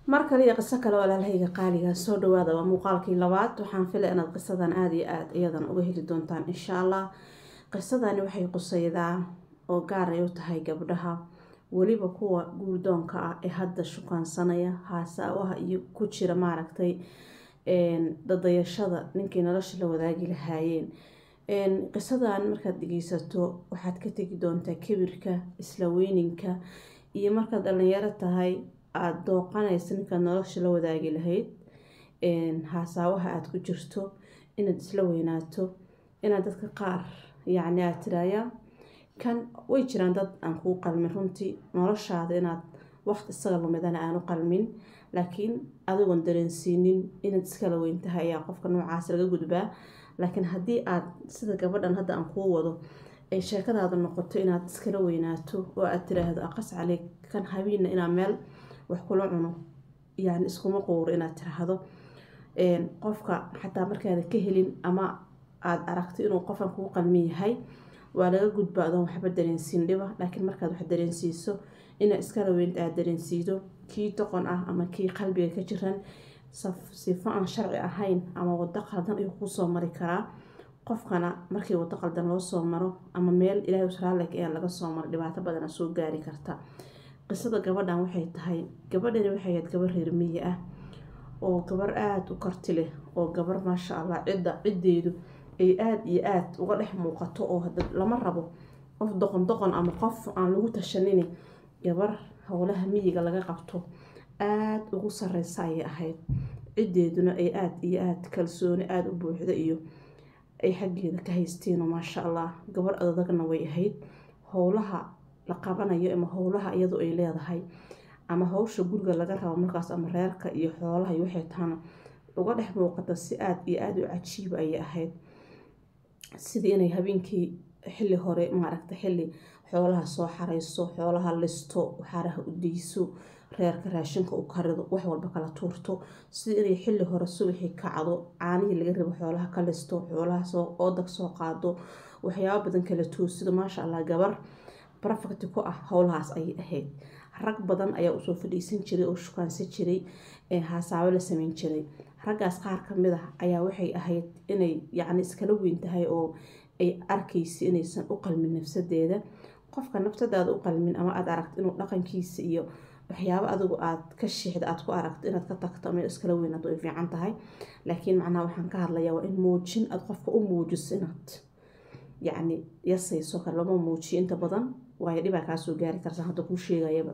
mar kale iyo qiso kale walaalahayga qaaliga soo dhawaada waa muuqaalkii labaad waxaan filay inaad qisadan aada iyo aada iyadan uga heli doontaan insha allah qisadani waxay qusaydaa oo gaar ay u tahay gabdhaha weliba kuwa guurdoonka ah ee hadda shukaansanaya haasaawaha iyo ku jira maaragtay dadayashada ninkay nolosha la wadaagi lahaayeen qisadan markaad dhegeysato waxaad ka tegi doontaa kibirka isla weyninka iyo markaad dhalinyaro tahay aada dooqanaysa ninkaad nolosha la wadaagi lahayd haasaawaha aada ku jirto inaad isla weynaato inaad dadka qaar yacni aada tiraaya kan way jiraan dad aan kuu qalmin runtii noloshaada inaad waqti isaga lumidana aanu qalmin laakiin adigoon dareensiinin inaad iskala weyn tahay ayaa qofka noocaas laga gudbaa laakiin haddii aad sida gabadhan hadda aan kuu wado ay sheekadaada noqoto inaad iskala weynaato oo aad tiraahdo aqas cali kan habiina inaa meel wax kula cuno yani iskuma quuro inaad tiraahdo qofka xataa markaada ka helin ama aada aragto inuu qofkan kuu qalmin yahay waa laga gudba adoon waxba dareensiin dhiba laakiin markaad wax dareensiiso inaa iskala weynta aada dareensiido kii doqon ah ama kii qalbiga ka jiran sifo aan sharci ahayn ama wado qaldan ayuu kusoo mari karaa qofkana markii wado qaldan loo soo maro ama meel ilaahay usraalek ee laga soo maro dhibaato badana soo gaari karta qisada gabadhan waxay tahay gabadhani waxay ahayd gabar reer miyi ah oo gabar aada u karti leh oo gabar maasha allah cidda ciddeedu ay aada iyo aada uga dhex muuqato oo lama rabo qof doqon doqon ama qof aan lagu tashanini gabar howlaha miyiga laga qabto aada ugu sareysa ayay ahayd ciddeeduna ay aada iyo aada kalsooni aada u buuxda iyo ay xaggeeda ka haysteeno maasha allah gabar adadagna way ahayd howlaha la qabanayo ama howlaha iyadu ay leedahay ama howsha guriga laga rabo markaas ama reerka iyo xoolaha iyo waxay tahana uga dhex muuqata si aada iyo aada u cajiiba ayay ahayd sidii inay habeenkii xilli hore maaragta xilli xoolaha soo xareyso xoolaha listo xaraha u deyso reerka raashinka u karido wax walba kala tuurto sidii inay xilli hore subaxii kacdo caanihii laga rabo xoolaha ka listo xoolaha soo oodag soo qaado waxyaabo badan kala toosido maasha allah gabar barafakti ku ah howlahaas ayay ahayd rag badan ayaa usoo fadhiisan jiray oo shukaansan jiray haasaabo la sameyn jiray raggaas qaar kamid ah ayaa waxay ahayd inay yacni iskala weyn tahay oo ay arkaysa inaysan u qalmin nafsadeeda qofka naftadaada u qalmin ama aada aragto inuu dhaqankiisa iyo waxyaabo adigu aada ka shiixda aada ku aragto inaad ka tagto ama iskala weynaado ay fiican tahay laakiin macnaha waxaan ka hadlayaa waa in muujin aada qofka u muujiso inaad yacni yasayso kale lama muujiyo inta badan waayo dhibaa kaasoo gaari karta hadda kuu sheegayaba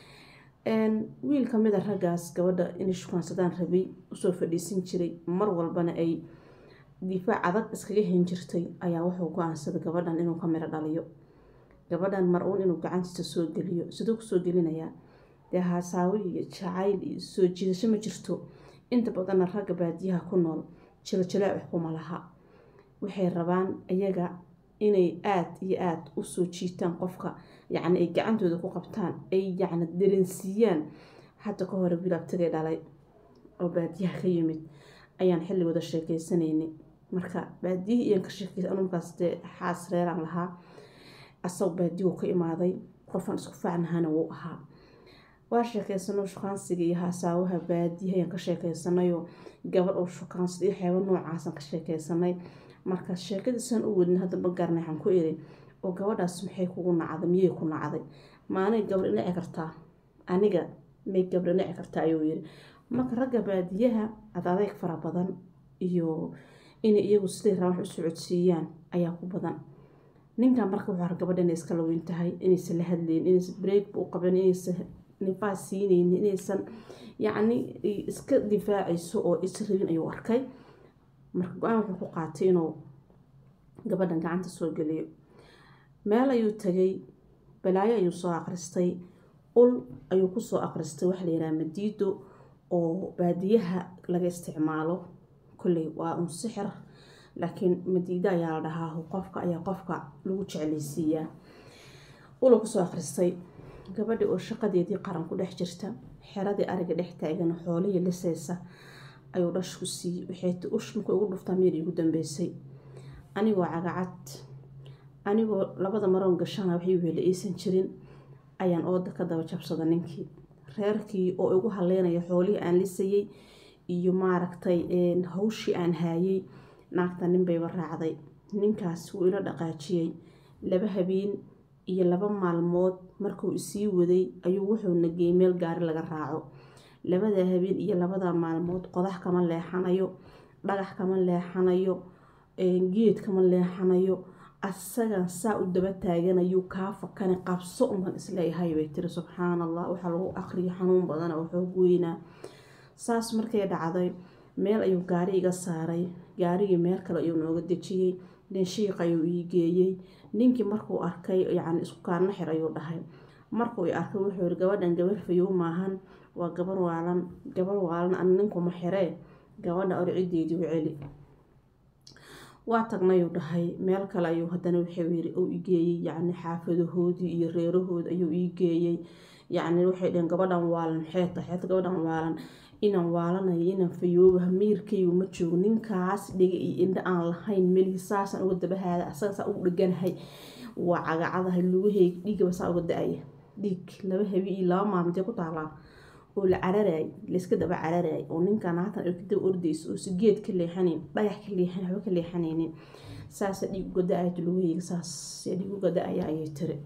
wiil kamida raggaas gabadha inay shukaansadaan rabay usoo fadhiisan jiray mar walbana ay difaac adag iskaga hen jirtay ayaa wuxuu go-aansaday gabadhan inuu ka miro dhaliyo gabadhan mar uun inuu gacantiisa soo geliyo siduu kusoo gelinayaa dee haasaawo iyo jacayl iyo soo jiidasho ma jirto inta badanna ragga baadiyaha ku nool jilojilaac wax kuma laha waxay rabaan iyaga inay aada iyo aada usoo jiitaan qofka yacni ay gacantooda ku qabtaan ay yacni dareensiiyaan hadda ka hore wilaabtagay dhalay oo baadiyaha ka yimid ayaan xilligooda sheekeysanaynay marka baadiyihii iyaan ka sheekeysa anumkaas dee xaas reeraan lahaa asagoo baadiyuu ka imaaday qofaan isku faacnahana wuu ahaa waa sheekeysano shukaansiga iyo haasaawaha baadiyaha ayaan ka sheekeysanayoo gabadh oo shukaansada iyo xeebo noocaasaan ka sheekeysanay marka sheekadiisaan u wadin hadda ma garanay waxaan ku iri oo gabadhaas maxay kugu nacday miyay ku nacday maanay gabdha nici kartaa aniga may gabdha nici kartaa ayuu yiri marka ragga baadiyaha ad adeyg fara badan iyo inay iyagu siday rabaan wax u socodsiiyaan ayaa ku badan ninkan marka wuxuu ar gabadha inay iskala weyn tahay inaysan la hadlayn inaysan breakba u qaban inaysan nifaas siinaynin inaysan yacni iska difaacayso oo israbin ayuu arkay marka go-aan wuxuu ku qaatay inuu gabadhan gacanta soo geliyo meel ayuu tagay balaayo ayuu soo akhristay ul ayuu kusoo akhristay waxa la yidhaha madiido oo baadiyaha laga isticmaalo kolley waa un sixir laakiin madiido ayaa la dhahaa qofka ayaa qofka lagu jeclaysiiyaa ula kusoo akhristay gabadhi oo shaqadeedii qaran ku dhex jirta xeradii ariga dhex taagan xoolihii lisaysa ayuu dhash ku siiyey waxay ush markay ugu dhuftaa meel igu dambeysay anigoo cagacad anigoo labada maroon gashana waxay weela aysan jirin ayaan ooda ka daba jabsada ninkii reerkii oo igu haleynaya xoolihii aan lisayay iyo maaragtay hawshii aan haayay naagta nin bayba raacday ninkaas wuu ila dhaqaajiyey laba habeen iyo laba maalmood markuu isii waday ayuu wuxuuna geeyey meel gaari laga raaco labada habeen iyo labada maalmood qodax kama leexanayo dhagax kama leexanayo geed kama leexanayo asagan saa u daba taaganayu kaa fakani qabso uman isleeyahay bay tiri subxaan allah waxaa lagu aqriyo xanuun badana waxoog weynaa saas markay dhacday meel ayuu gaari iga saaray gaarigii meel kale ayuu nooga dejiyey nin shiiq ayuu ii geeyey ninkii markuu arkay yacni isku kaarna xir ayuu dhahay markuu i arkay wuxuu yiri gabadhan gabar fayow maahan waa gabar waalan gabar waalan ana ninkuma xiree gabadha orcideedii u celi waa tagnayuu dhahay meel kale ayuu haddana wuxuu yiri uu igeeyey yacni xaafadahoodii iyo reerahoodi ayuu ii geeyey yacni waxay dhaheen gabadhan waalan maxay tahay xeeta gabadhan waalan inaan waalanayo inaan fayoobaha miirkaygu ma joogo ninkaas dhiga iyo indha aan lahayn melihii saasaan uga dabahaada asaga saa ugu dheganahay waa cagacadahay lugaheyga dhiigaba saa uga da-aya dhiig laba habi iyo laba maalmoodee ku taalaa oo la cararaay layska daba cararaay oo ninkan haatan ay kadaba ordayso oo si geed ka leexanayn dhagax ka leexan waxba ka leexanaynin saasa dhiig uga da-ayto lugaheyga saas dhiig uga da-aya ayay tiri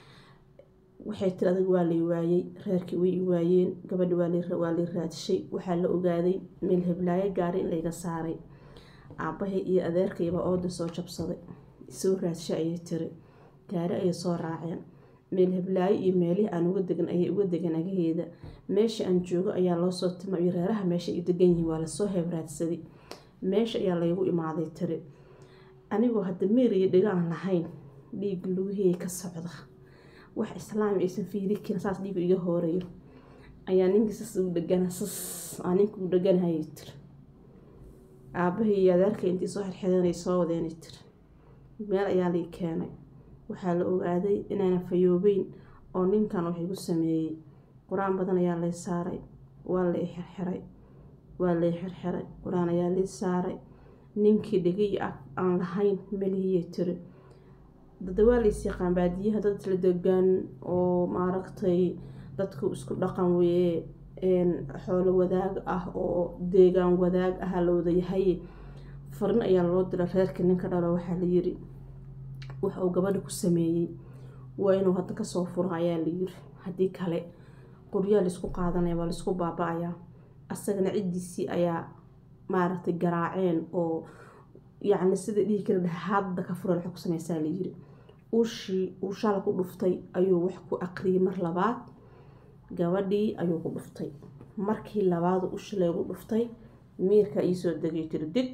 waxay tiri adag waa lay waayey reerkii way i waayeen gabadhi waa lay raadshay waxaa la ogaaday meel heblaayo gaari in layga saaray aabbahay iyo adeerkaybaa ooda soo jabsaday soo raadshay ayay tiri gaari ayay soo raaceen meel heblaayo iyo meelihii aan uga degan ayay uga degan agaheeda meesha aan joogo ayaa loo soo tima iyo reeraha meesha ay degan yihiin waa lasoo hebraadsaday meesha ayaa laygu imaaday tiri anigoo hadda meeriyo dhigaan lahayn dhiig lugaheyga ka socda wax islaam aysan fiiri karin saas dhiiga iga hoorayo ayaa ninkii sas ugu dhegana sas aa ninka ugu dheganahayay tiri aabbahay iyo adeerka intii soo xirxidanay soo wadeenay tiri meel ayaa lay keenay waxaa la ogaaday inaana fayoobeyn oo ninkan wax igu sameeyey qur-aan badan ayaa lay saaray waa lay xirxiray waa lay xirxiray qur-aan ayaa lay saaray ninkii dhegay aan lahayn melihiyay tiri dadawaa lays yaqaan baadiyaha dad isla degaan oo maaragtay dadku isku dhaqan weye xoolo wadaag ah oo deegaan wadaag ah la wada yahay farin ayaa loo dira reerka ninka dhalo waxaa la yiri wax uu gabadha ku sameeyey waa inuu hadda kasoo furo ayaa la yiri haddii kale qoryaa laysku qaadanaya waa laysku baaba-ayaa asagana ciddiisii ayaa maaragtay garaaceen oo yacni sida dhihi kala dhaha hadda ka fura waxay ku sameysaa la yiri ushii uu shala ku dhuftay ayuu wax ku aqriyay mar labaad gabadhii ayuu ku dhuftay markii labaad ushi laygu dhuftay miirka iisoo degay tiri dig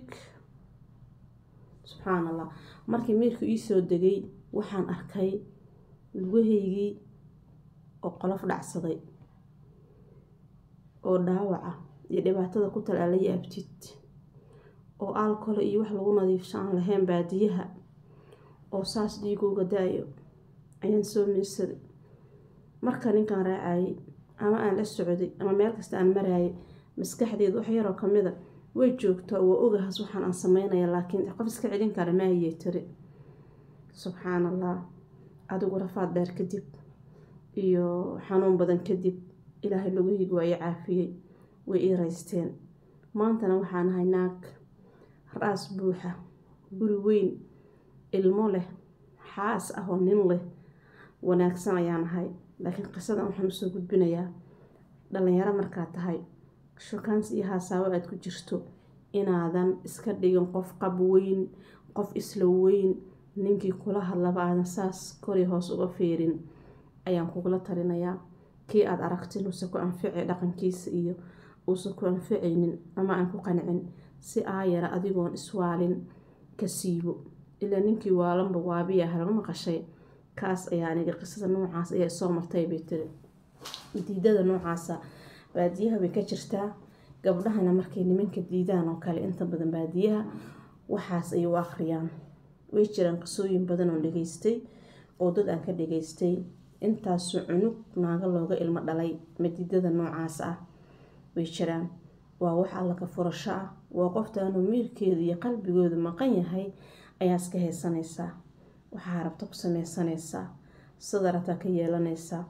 subxaan allah markii miirka iisoo degay waxaan arkay lugahaygii oo qolof dhacsaday oo dhaawaca iyo dhibaatada ku tal ala yaabtid oo aalkole iyo wax lagu nadiifsho aan lahayn baadiyaha oo saas dhiigooga da-yo ayaan soo miirsaday marka ninkaan raacayay ama aan la socday ama meel kasta aan maraayay maskaxdeeda wax yaroo kamida way joogtaa waa ogahaas waxaan aan sameynaya laakiin qof iska celin kara maayey tiri subxaan allah adigu rafaad dheer kadib iyo xanuun badan kadib ilaahay laguhiig waa ii caafiyey way ii raysteen maantana waxaan ahay naag ra-aas buuxa guri weyn ilmo leh xaas ah oo nin leh wanaagsan ayaan ahay laakiin qisadan waxaan usoo gudbinayaa dhalinyaro markaad tahay shukaans iyo haasaabo aada ku jirto inaadan iska dhigin qof qab weyn qof isla weyn ninkii kula hadlaba aadan saas kori hoos uga feerin ayaan kugula talinayaa kii aada aragtin uusan ku anfici dhaqankiisa iyo uusan ku anficaynin ama aan ku qancin si aayara adigoon iswaalin ka siibo ilaa ninkii waalanba waabiya halama maqashay kaas ayaa aniga qisada noocaas ayaa soo martay bay tiri diidada noocaasa baadiyaha way ka jirtaa gabdhahana markay nimanka diidaan oo kale inta badan baadiyaha waxaas ay u akhriyaan way jiraan qisooyin badan oo dhageystay oo dad aan ka dhageystay intaasu cunug naaga looga ilmo dhalay madiidada noocaas ah way jiraan waa wax alla ka furasho ah waa qoftaanu miirkeeda iyo qalbigooda maqan yahay ayaa iska haysanaysaa waxaa rabta ku sameysanaysaa sida rabtaa ka yeelanaysaa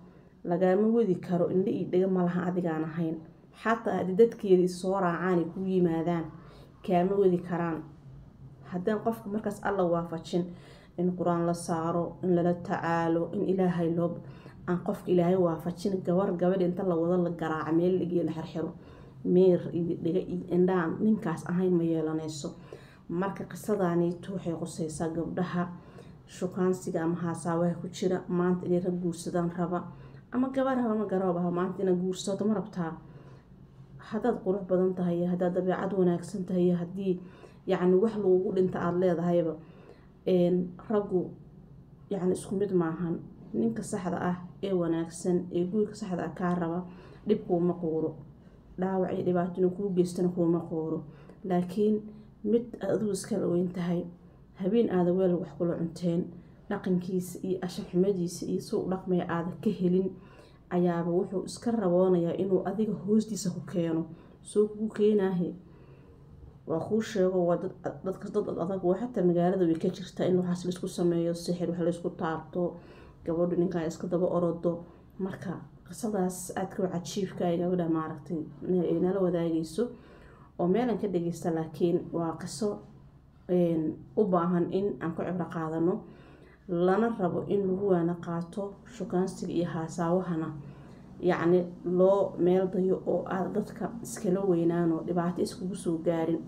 lagaama wadi karo indha iyo dhega malaha adigaan ahayn xataa haddii dadkeedii soo raacaan ay ku yimaadaan kaama wadi karaan haddaan qofka markaas alla waafajin in qur-aan la saaro in lala tacaalo in ilaahay loo aan qofka ilaahay waafajin gabar gabadh inta la wado la garaaca meel lagiyo la xirxiro meer iyo dhiga iyo indhaan ninkaas ahayn ma yeelanayso marka qisadaniitu waxay quseysaa gabdhaha shukaansiga ama haasaabaha ku jira maanta inay rag guursadaan raba ama gabar haba ma garoobaha maanta inaad guursato ma rabtaa haddaad qurux badan tahay iyo haddaad dabeecad wanaagsan tahay iyo haddii yacni wax lagugu dhinta aada leedahayba raggu yacni isku mid maahan ninka saxda ah ee wanaagsan ee guurka saxda ah kaa raba dhib kuuma quuro dhaawac iyo dhibaatona kuu geystana kuuma quuro laakiin mid aad adigu iskala weyn tahay habeen aada weel wax kula cunteen dhaqankiisa iyo ashaxumadiisa iyo suu u dhaqmaya aada ka helin ayaaba wuxuu iska raboonayaa inuu adiga hoostiisa ku keeno soo kugu keenaahe waa kuu sheego waa dadka dad adag oo xataa magaalada way ka jirtaa in waxaas laisku sameeyo sixir wax laysku taabto gabadhu ninkaa iska daba orodo marka qisadaas aadka cajiibka ay gabadha maaragtay ay nala wadaagayso oo meelan ka dhageysta laakiin waa qiso u baahan in aan ku cibro qaadano lana rabo in lagu waana qaato shukaansiga iyo haasaawahana yacni loo meel dayo oo aada dadka iskala weynaano dhibaato iskugu soo gaarin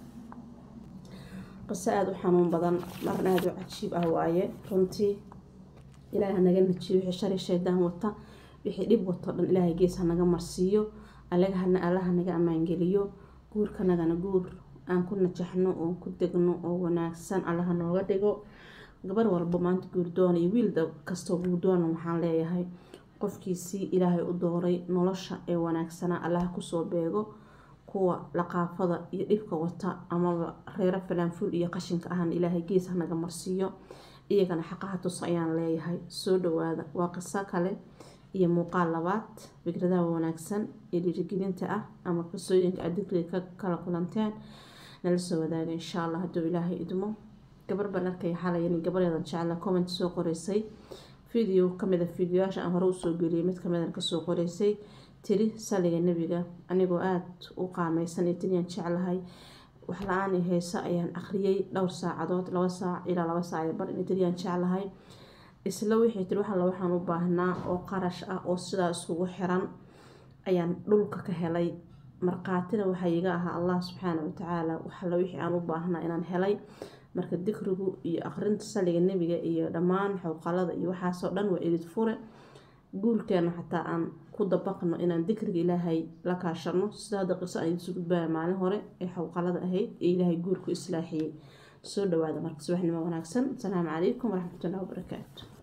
qiso aada u xanuun badan marna aada u cajiib ah waaye runtii ilaahay hanaga najiyo wixii shari shaydaan wata wixii dhib wato dhan ilaahay gees hanaga marsiiyo alagahana allaha naga ammaangeliyo guurkanagana guur aan ku najaxno oo ku degno oo wanaagsan allaha nooga dhigo gabar walba maanta guurdoona iyo wiil kastoo guurdoona waxaan leeyahay qofkiisii ilaahay u dooray nolosha ee wanaagsanaa allaha kusoo beego kuwa laqaafada iyo dhibka wata amaba reero falaanful iyo qashinka ahna ilaahay gees hanaga marsiiyo iyagana xaqaha tus ayaan leeyahay soo dhawaada waa qiso kale iyo muuqaal labaad fikradaha wanaagsan ee dhiirigelinta ah ama qisooyinka aad digriga ka kala kulanteen nala soo wadaaga insha allah hadduu ilaahay idmo gabar baan arkaya xalayan gabareedan jecla comment soo qoreysay video kamid a videoyaasha aan hore usoo geliyay mid kamidan kasoo qoreysay tiri saliga nebiga anigoo aada u qaameysan iyo tiriyaan jeclahay wax la-aan i heesa ayaan akhriyay dhowr saacadood laba saac ilaa laba saac bar in tiriyaan jeclahay isla wixii tiri wax alla waxaan u baahnaa oo qarash ah oo sidaa iskugu xiran ayaan dhulka ka helay markhaatina waxaa iga ahaa allah subxaana watacaala waxalla wixii aan u baahnaa inaan helay marka dikrigu iyo aqrinta saliga nebiga iyo dhammaan xowqalada iyo waxaasoo dhan waa idid fure guurkeena xataa aan ku dabaqno inaan dikriga ilaahay la kaashano sida hadda qiso aan idisu gudbaaya maalin hore ee xowqalada ahayd ee ilaahay guurku islaaxiyey soo dhawaada marka subaxnimo wanaagsan asalaamu calaykum waraxmatullahi wabarakaatu